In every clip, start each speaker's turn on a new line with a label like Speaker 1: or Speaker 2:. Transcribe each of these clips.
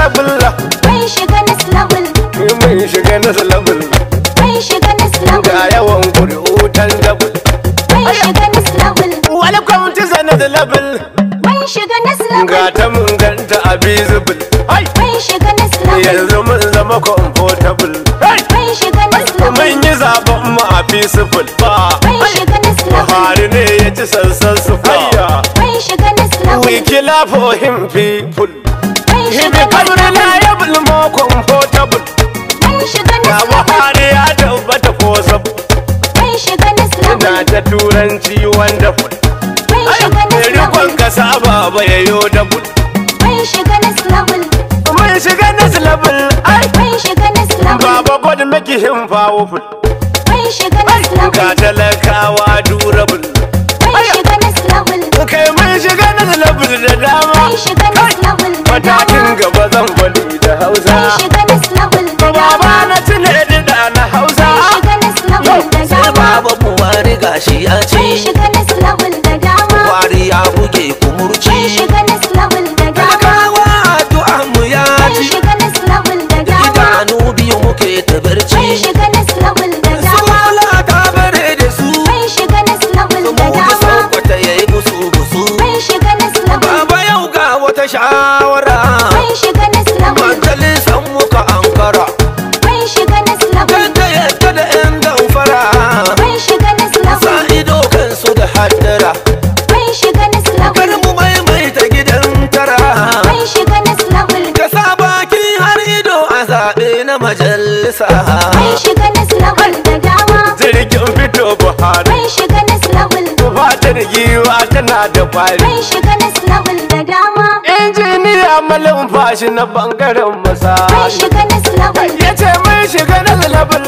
Speaker 1: labul
Speaker 2: Mun shiga next level.
Speaker 1: mun shiga na labul
Speaker 2: Mun shiga next level.
Speaker 1: ga yawan kuri'u tan dabul
Speaker 2: Mun shiga next level.
Speaker 1: welcome to zanad labul
Speaker 2: Mun shiga next level.
Speaker 1: ga ta mun ganta a visible hai
Speaker 2: Mun shiga next level.
Speaker 1: yanzu mun zama comfortable hai
Speaker 2: Mun shiga next level.
Speaker 1: mun yi zaben mu a peaceful ba
Speaker 2: Mun shiga next level.
Speaker 1: Buhari ne ya ci sansan su faya
Speaker 2: Mun shiga next level.
Speaker 1: we kill for him people
Speaker 2: Mun
Speaker 1: he
Speaker 2: shiga
Speaker 1: become
Speaker 2: next level.
Speaker 1: reliable more comfortable
Speaker 2: Mun shiga
Speaker 1: ga
Speaker 2: next level.
Speaker 1: Buhari ya tabbata ko sabu
Speaker 2: Mun shiga next level.
Speaker 1: na ta turanci wonderful
Speaker 2: Mun shiga next
Speaker 1: rikon
Speaker 2: level.
Speaker 1: kasa baba ya yo da bud
Speaker 2: Mun shiga next level.
Speaker 1: mun shiga next level ai
Speaker 2: Mun shiga next level.
Speaker 1: baba god make him powerful
Speaker 2: Mun shiga next level.
Speaker 1: ga talakawa durable
Speaker 2: Mun shiga next level.
Speaker 1: kai mun shiga next level da dama
Speaker 2: Mun shiga next level. da
Speaker 1: matakin
Speaker 2: dama.
Speaker 1: gaba zan faɗi da hausa
Speaker 2: Mun shiga next level. da
Speaker 1: baba
Speaker 2: dama.
Speaker 1: na tune da na hausa
Speaker 2: Mun shiga next level. da
Speaker 3: sai
Speaker 2: dama.
Speaker 3: baba buhari gashi ya
Speaker 2: Mun
Speaker 3: ce
Speaker 2: shiga next level. da dama.
Speaker 3: buhari ya buge
Speaker 2: Mun
Speaker 3: kumurci
Speaker 2: shiga next level. da dama.
Speaker 3: talakawa addu'a mu ya
Speaker 2: Mun
Speaker 3: ci
Speaker 2: shiga next level. da dama.
Speaker 3: idanu biyu muke ta
Speaker 2: Mun
Speaker 3: barci
Speaker 2: shiga next level. da
Speaker 3: su
Speaker 2: dama.
Speaker 3: wala ta bare da su
Speaker 2: Mun shiga next level.
Speaker 3: su
Speaker 2: da
Speaker 3: mu da
Speaker 2: dama.
Speaker 3: saukwata ya yi busu busu
Speaker 2: Mun shiga next level.
Speaker 3: baba yau ga wata shawara
Speaker 2: Mun shiga next level.
Speaker 3: majalisan muka ankara
Speaker 2: Mun shiga next level.
Speaker 3: kan ta yadda da yan damfara
Speaker 2: Mun shiga next
Speaker 3: sa
Speaker 2: level.
Speaker 3: ido kansu da haddara
Speaker 2: Mun shiga next
Speaker 3: kar
Speaker 2: level.
Speaker 3: mu maimaita gidan tara
Speaker 2: Mun shiga next level.
Speaker 3: ka sa baki har ido a zaɓe na majalisa
Speaker 2: Mun shiga next level da dama.
Speaker 1: jirgin fito buhari
Speaker 2: Mun shiga next level.
Speaker 1: fatar giwa tana da kwari
Speaker 2: Mun shiga next level da dama.
Speaker 1: injiniya malin fashi na bangaren
Speaker 2: Mun
Speaker 1: masa
Speaker 2: shiga next level.
Speaker 1: ya ce mun shiga na level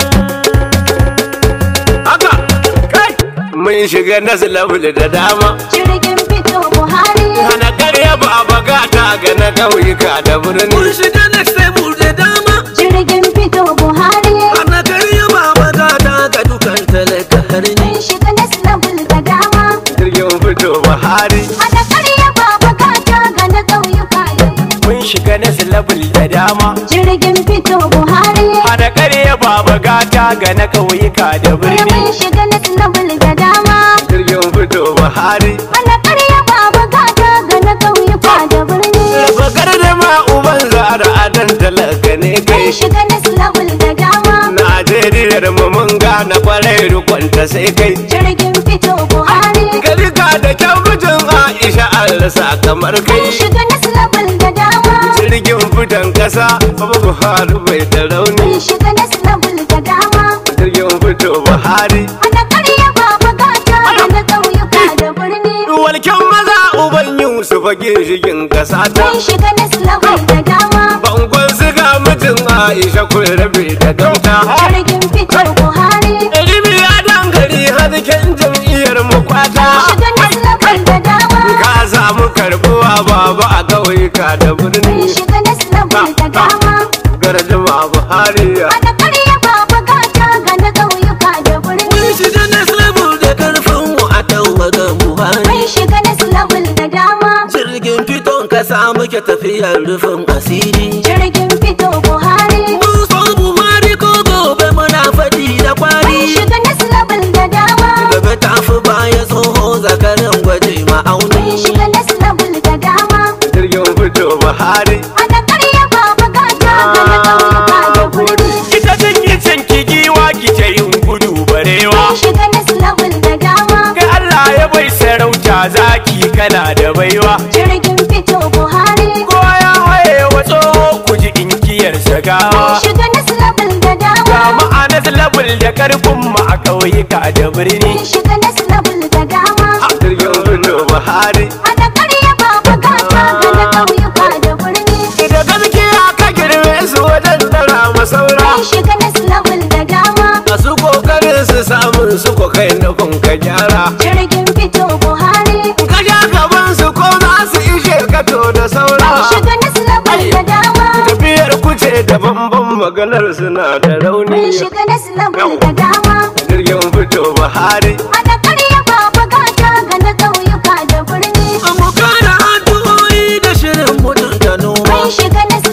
Speaker 1: haka kai mun shiga na level da dama
Speaker 2: Jirgin fito Buhari.
Speaker 1: hana karya ba a bagata ga na ƙauyuka da
Speaker 3: mun
Speaker 1: birni
Speaker 3: shiga next table da dama
Speaker 2: Jirgin fito Buhari.
Speaker 3: ana karya ba magana ga dukan talaka har
Speaker 2: Mun
Speaker 3: ni
Speaker 2: shiga next level da dama.
Speaker 1: jirgin fito buhari
Speaker 2: Hada karya baba kata ga na ƙauyuka yau.
Speaker 1: mun shiga na level da dama
Speaker 2: Jirgin fito Buhari.
Speaker 1: hana karya ba bagata ga na ƙauyuka da birni
Speaker 2: Mun shiga next level da dama.
Speaker 1: jirgin fito buhari
Speaker 2: Hada karya baba kata ga na ƙauyuka da birni.
Speaker 1: Bakar da ma uban zara a nan talaka ne
Speaker 2: Mun
Speaker 1: kai
Speaker 2: shiga next level da dama.
Speaker 1: Najeriyar mu mun gane kwarai rukunta sai kai
Speaker 2: Jirgin fito Buhari.
Speaker 1: Galika da kyan mijin Aisha Allah sa kamar
Speaker 2: Mun
Speaker 1: kai
Speaker 2: shiga next level da dama.
Speaker 1: Jirgin fitan kasa Baba Buhari bai da rauni
Speaker 2: Mun shiga next level da dama.
Speaker 1: Jirgin fito Buhari
Speaker 2: Hada karya baba kata ga na ƙauyuka da birni.
Speaker 1: Walken maza uban Yusuf ginshigin kasa ta
Speaker 2: Mun shiga next level da dama.
Speaker 1: Bangon siga mijin Aisha kun rabe da gauta
Speaker 2: Jirgin fito Buhari.
Speaker 1: Ilimi ya dangare hasken jam'iyyar mu kwata
Speaker 2: Mun shiga next level da dama.
Speaker 1: Ka samu karbuwa baba a ƙauyuka da
Speaker 2: Mun
Speaker 1: birni
Speaker 2: shiga next level da dama.
Speaker 1: Garjima Buhari
Speaker 2: Hada karya baba kata ga na ƙauyuka da birni.
Speaker 3: mun shiga next level da karfin mu a tawaga buhari
Speaker 2: Mun shiga next level da dama.
Speaker 3: jirgin fiton kasa muke tafiyar rufin asiri
Speaker 2: Jirgin fito Buhari.
Speaker 3: mun so buhari ko gobe muna faɗi da
Speaker 2: Mun
Speaker 3: kwari
Speaker 2: shiga next level da dama.
Speaker 3: gaba ta fi baya tsoho zakarin gwaje
Speaker 2: Mun
Speaker 3: ma'auni
Speaker 2: shiga next level da dama.
Speaker 1: jirgin fito Buhari
Speaker 2: Hada karya baba kata ga na ƙauyuka da birni.
Speaker 1: Ita take can ki giwa ki ce yin gudu barewa
Speaker 2: Mun shiga next level da dama.
Speaker 1: Kai Allah ya bai sarauta zaki kana da baiwa
Speaker 2: Jirgin fito Buhari.
Speaker 1: Kowa ya haye wa tsoho ku ji inkiyar
Speaker 2: Mun
Speaker 1: sagawa
Speaker 2: shiga next level da
Speaker 1: Ga
Speaker 2: dama.
Speaker 1: ma'anar labul da karfin mu a ƙauyuka da birni
Speaker 2: Mun shiga next level da dama.
Speaker 1: Jirgin fito Buhari
Speaker 2: Hada karya baba kata ga na ƙauyuka da birni.
Speaker 1: Da gaskiya ka girme su wajen tara masaura
Speaker 2: Mun shiga next level da dama.
Speaker 1: Masu kokarin su samun su ko kai na kun ka gyara
Speaker 2: Jirgin fito Buhari.
Speaker 1: Ka ja gaban su ko za su ishe ka to da saura
Speaker 2: Mun shiga next level da dama.
Speaker 1: Tafiyar kuce da bambam maganar suna da rauni
Speaker 2: Mun shiga next level da dama.
Speaker 1: Jirgin fito Buhari
Speaker 2: Hada karya baba kata ga na ƙauyuka da birni.
Speaker 3: mu kara addu'o'i da shirin mutunta noma
Speaker 2: Mun shiga next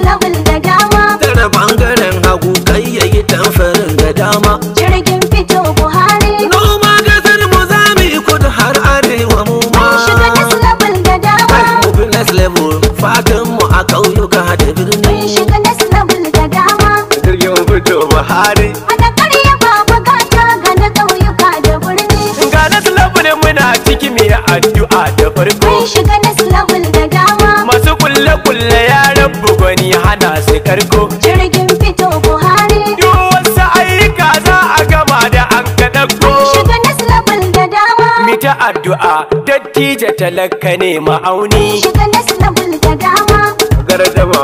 Speaker 1: sarki mai addu'a da farko
Speaker 2: Mun shiga next level da dama
Speaker 1: masu kulle kulle ya rabu gwani hana su karko
Speaker 2: Jirgin fito Buhari
Speaker 1: duk wasu ayyuka za a gama da an kaɗago
Speaker 2: Mun shiga next level da dama
Speaker 1: mita addu'a dattija talaka ne ma'auni
Speaker 2: Mun shiga next level da dama
Speaker 1: gardama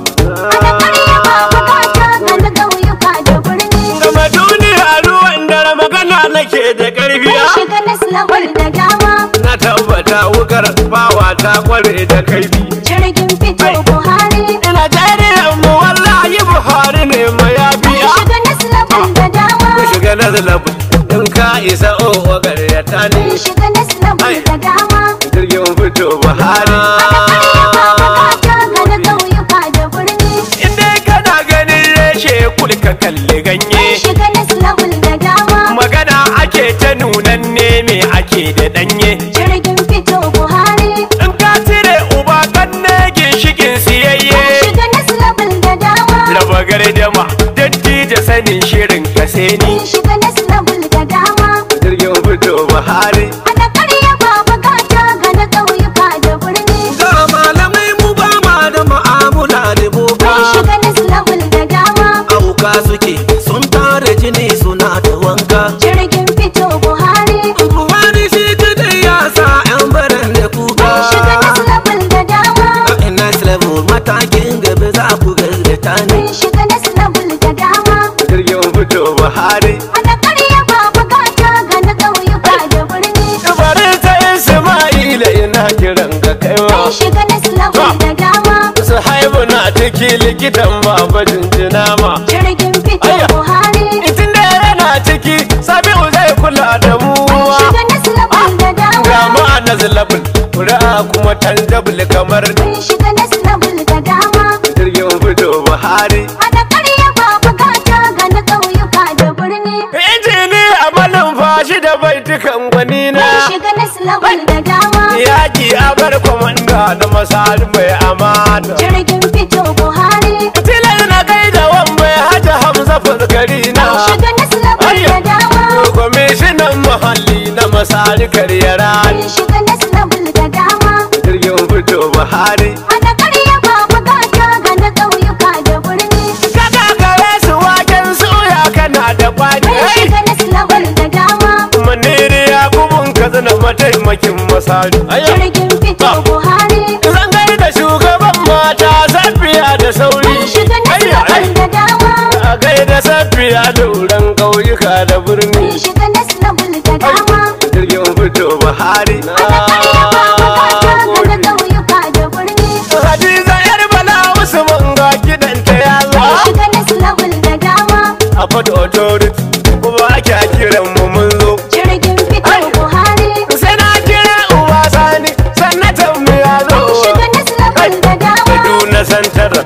Speaker 2: Ana karya ba bukata ga na ƙauyuka da birni
Speaker 1: gama duniya ruwan dare magana nake da
Speaker 2: Mun
Speaker 1: karfiya
Speaker 2: shiga next level da dama
Speaker 1: na tabbata wukar bawa ta kware da kaifi
Speaker 2: Jirgin fito Buhari
Speaker 1: ina jaririn mu wallahi buhari ne
Speaker 2: Mun
Speaker 1: mayafiya
Speaker 2: shiga next level da dama
Speaker 1: ku shiga na zalabu in ka isa o garyata ne
Speaker 2: Mun shiga next level da dama
Speaker 1: jirgin fito buhari
Speaker 2: Karya ba bukata ga na ƙauyuka da birni
Speaker 1: inda kana ganin reshe kulka kalli ganye
Speaker 2: Mun shiga next level da dama
Speaker 1: magana ake ta nunan ne me ake da danye
Speaker 2: Jirgin fito Buhari
Speaker 1: in ka cire uba kan ne ginshikin siyayye
Speaker 2: Mun shiga next level da dama
Speaker 1: raba gardama dattija sanin shirin ka sai ni
Speaker 2: Mun shiga next level da dama
Speaker 1: jirgin fito buhari
Speaker 2: Ana karya ba bukata ga na ƙauyuka da birni
Speaker 3: Ga malamai mu ba ma da mu'amala da boka
Speaker 2: Mun shiga next level da dama
Speaker 3: Auka suke sun tara jini suna da wanka
Speaker 2: Jirgin fito Buhari
Speaker 3: Buhari shi kadai ya sa 'yan baran da kuka
Speaker 2: Mun shiga next level da dama
Speaker 3: A next level matakin gaba za ku gargata ne
Speaker 2: Mun shiga next level da dama
Speaker 1: jirgin fito buhari
Speaker 2: Ana karya ba bukata ga na ƙauyuka da birni
Speaker 1: bari ta isma'ila ina kiran ga kaiwa
Speaker 2: Mun shiga next level da dama
Speaker 1: su haibu na ciki likitan baba jinjina ma
Speaker 2: Jirgin fito
Speaker 1: Ayya.
Speaker 2: Buhari
Speaker 1: itin da yana ciki sabi'u zai kula da mu
Speaker 2: Mun shiga next level da
Speaker 1: ga
Speaker 2: dama
Speaker 1: mu a nazilabul ƙuri'a kuma tanjabul kamar
Speaker 2: Mun shiga next level da dama
Speaker 1: jirgin fito buhari
Speaker 2: Ana karya ba bukata ga na ƙauyuka da birni
Speaker 1: injini a malin fashi da baitukan gwani na
Speaker 2: Mun shiga next level da dama
Speaker 1: yaki a bar kwamanda da masali mai amana
Speaker 2: Jirgin fito Buhari
Speaker 1: tilar na kai da wan mai hajji hamza fuskari na
Speaker 2: Mun shiga next level da dama
Speaker 1: kwamishinan muhalli na masali karyara
Speaker 2: Mun shiga next level da dama
Speaker 1: jirgin fito buhari
Speaker 2: Ana karya ba bukata ga na ƙauyuka da birni
Speaker 1: Kaka kare su waken suya kana da kwani
Speaker 2: Mun shiga next level da dama
Speaker 1: Maniri ya kubun ka zana mataimakin masari
Speaker 2: Jirgin fito Buhari
Speaker 1: Zangar da shugaban mata safiya da sauri
Speaker 2: Mun shiga next level da dama
Speaker 1: A gaida safiya da wuran ƙauyuka da
Speaker 2: Mun
Speaker 1: birni
Speaker 2: shiga next level da dama
Speaker 1: Jirgin fito Buhari
Speaker 2: Ana karya ba bukata ga na ƙauyuka da birni
Speaker 1: Hadiza yar bala Usman ga gidanta ya
Speaker 2: Mun
Speaker 1: zo
Speaker 2: shiga next level da dama
Speaker 1: A fata authority kuma ake kiran mu mun zo
Speaker 2: Jirgin fito Buhari
Speaker 1: Sai na kira uba sani sanatan mu ya zo
Speaker 2: Mun shiga next level da dama
Speaker 1: Kaduna santar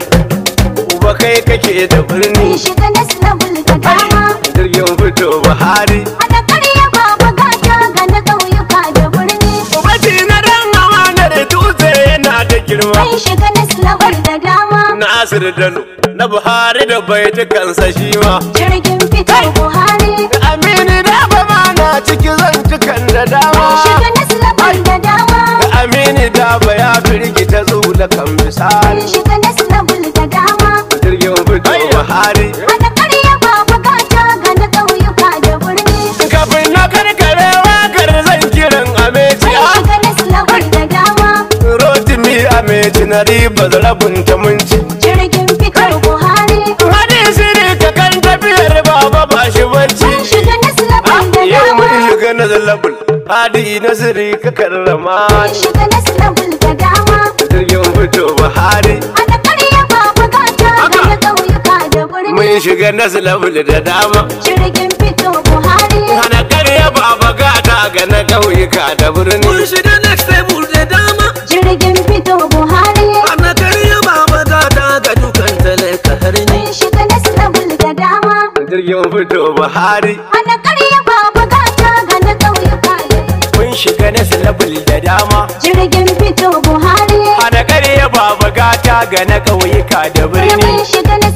Speaker 1: uba kai kake da
Speaker 2: Mun
Speaker 1: birni
Speaker 2: shiga next level da dama
Speaker 1: jirgin fito Buhari
Speaker 2: Ana karya ba bukata ga na ƙauyuka da birni
Speaker 1: Ubaci na dan amanar dutse yana da girma
Speaker 2: Mun shiga next level da dama
Speaker 1: Nasir Dano na Buhari da baitukansa shi ma
Speaker 2: Jirgin fito Buhari
Speaker 1: Aminu da ba ma na ciki zantukan da dama
Speaker 2: Mun shiga next level da dama
Speaker 1: Aminu da ba ya firgita zula kan misali
Speaker 2: Mun shiga next level da dama
Speaker 1: jirgin fito Buhari
Speaker 2: Ana karya ba bukata ga na ƙauyuka da birni
Speaker 1: kafin na karkare wakar zan kiran ameci
Speaker 2: Mun shiga next level da dama
Speaker 1: rotimi ameci na riba zarabin ta munci
Speaker 2: Jirgin fito Buhari
Speaker 1: hadisi ne ka kan tafiyar baba ba shi bacci
Speaker 2: Mun shiga next level da
Speaker 1: yau mun
Speaker 2: dama
Speaker 1: shiga na zalabul hadi nasiri ka karrama
Speaker 2: Mun shiga next level da dama
Speaker 1: jirgin fito buhari
Speaker 2: Ana karya ba bukata ga na ƙauyuka da birni
Speaker 1: mun shiga na zalabul da dama
Speaker 2: Jirgin fito Buhari
Speaker 1: hana karya baba gata ga na ƙauyuka da birni
Speaker 3: Mun shiga next table da dama
Speaker 2: Jirgin fito Buhari
Speaker 3: Ana karya baba gata ga dukan talaka har ni
Speaker 2: Mun shiga next level da dama
Speaker 1: jirgin fito buhari
Speaker 2: Ana karya ba bukata ga na ƙauyuka
Speaker 1: mun shiga na zalabul da dama
Speaker 2: Jirgin fito Buhari
Speaker 1: hana karya baba gata ga na ƙauyuka da birni
Speaker 2: Mun shiga